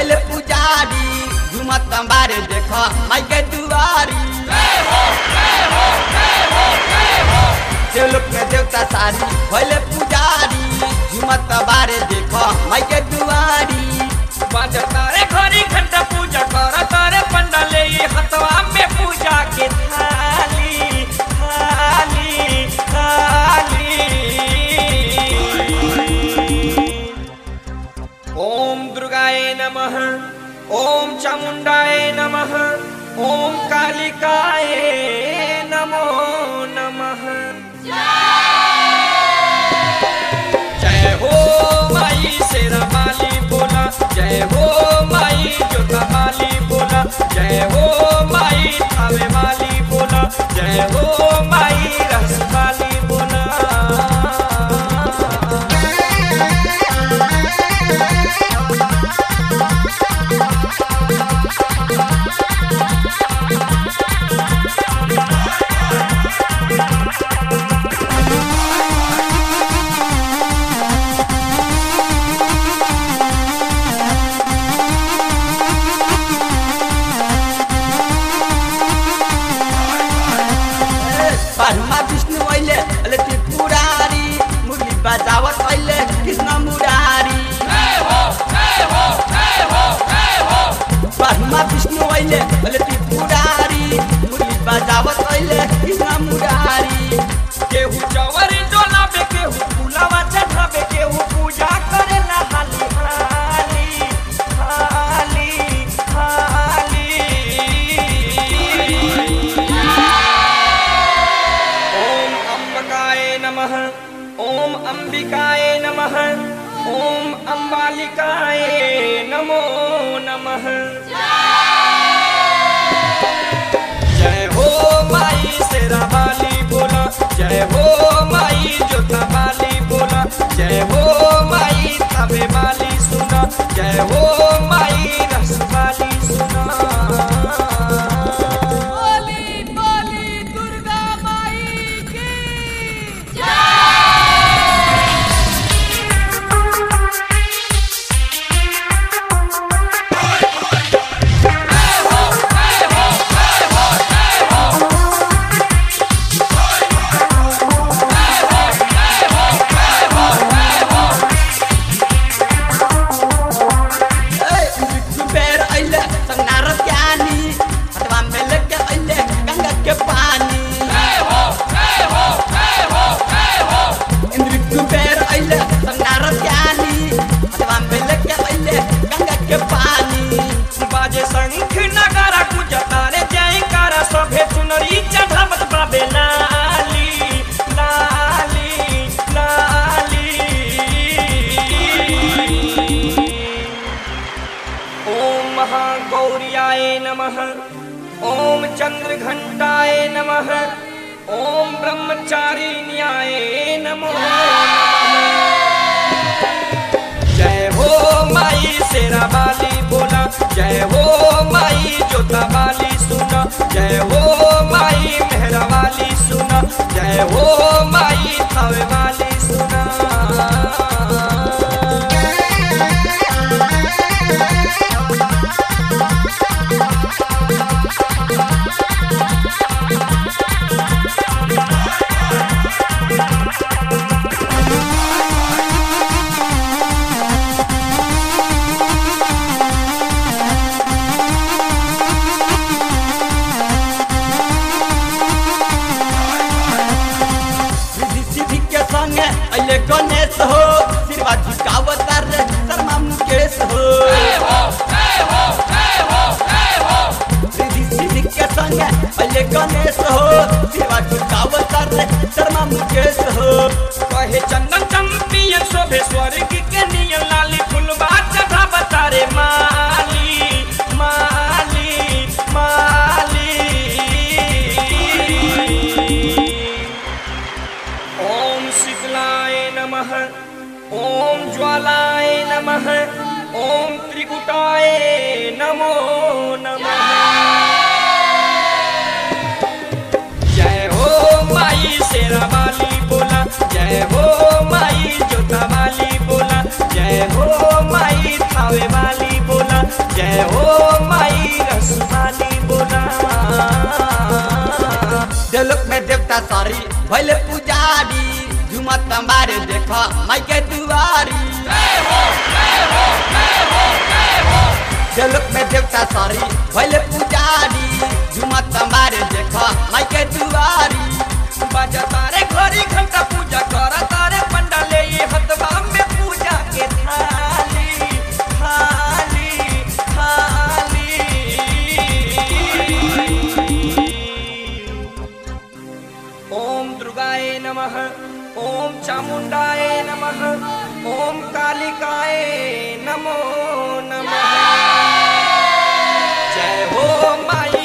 भैले पुजारी झुमत बारे देख माई के दुआरी देवलोक में देवता सारी भैले पुजारी झुमत बारे देख माई के दुआरी तारे घरी घंटा पूजा कर तारे पंडाले हतवा में पूजा के थाली थाली थाली ओम दुर्गाय नमः ओम चामुंडाय नमः ओम कालिकाय नमो नमः जय हो माई शेरा माली बोला जय हो माई जोता माली बोला जय हो माई थावे माली बोला जय हो माई रस माली बोला परमा विष्णु अहिले अहिले त्रिपुरारी मुरली बजावत अहिले कृष्ण मुरारी परमा विष्णु अहिले अहिले त्रिपुरारी मुरली बजावत अहिले कृष्ण मुरारी केहू चवरी डोलाबे केहू फूलवा चढ़ाबे केहू पूजा करेला हाली हाली हाली हाली ओम अंबकाय नमः ओम अंबिकाय नमः ओम अंबालिकाय नमो नमः जय हो माई शेरा वाली बोला जय हो माई जोता वाली बोला जय हो माई थावे वाली सुना जय हो माई रस वाली सुना बोली बोली दुर्गा माई की बेर अहिले सङ्गार ज्ञानी अथवा मेलके अहिले गङ्गाके पानी इन्द्रिक बेर अहिले सङ्गार ज्ञानी अथवा मेलके अहिले गङ्गाके पानी बाजे शंख नगारा गुजता रे जयकारा सभे चुनरी चढ़ावत बाबे लाली लाली लाली ओम महागौर्याय नमः ओम चंद्रघंटाय नमः ओम ब्रह्मचारिण्याय नमो नमः जय हो माई शेरा वाली बोला जय हो माई जोता वाली सुना जय हो माई मेहरा वाली सुना जय हो माई थावे वाली सुना रिद्धि सिद्धि के संगे अहिले गणेश हो शिवा झुकावतार रे शर्मा मुकेश हो रिद्धि सिद्धि के संगे अहिले गणेश हो शिवा झुकावतार रे शर्मा मुकेश हो कहे चंदन चंपियन शोभे स्वर्ग के नियन लाली फुलवा चढ़ा बतारे माली माली माली ओम शीतलाय नमः ओम ज्वालाय नमः ओम त्रिकुटाय नमो नमः जय हो माई शेरा वाली बोला जय हो माई जोता वाली बोला जय हो माई थावे वाली बोला जय हो माई रसवाली बोला देवलोक में देवता सारी भैले पुजारी झुमत मारे देख माई के दुआरी देवलोक में देवता सारी भैले पुजारी झुमत मारे देख माई के दुआरी बाजा तारे घड़ी घंटा पूजा कर तारे पंडाले ये हतवा में पूजा के थाली थाली थाली ओम दुर्गाए नमः ओम चामुंडाए नमः ओम कालिकाए नमो नमः जय हो माई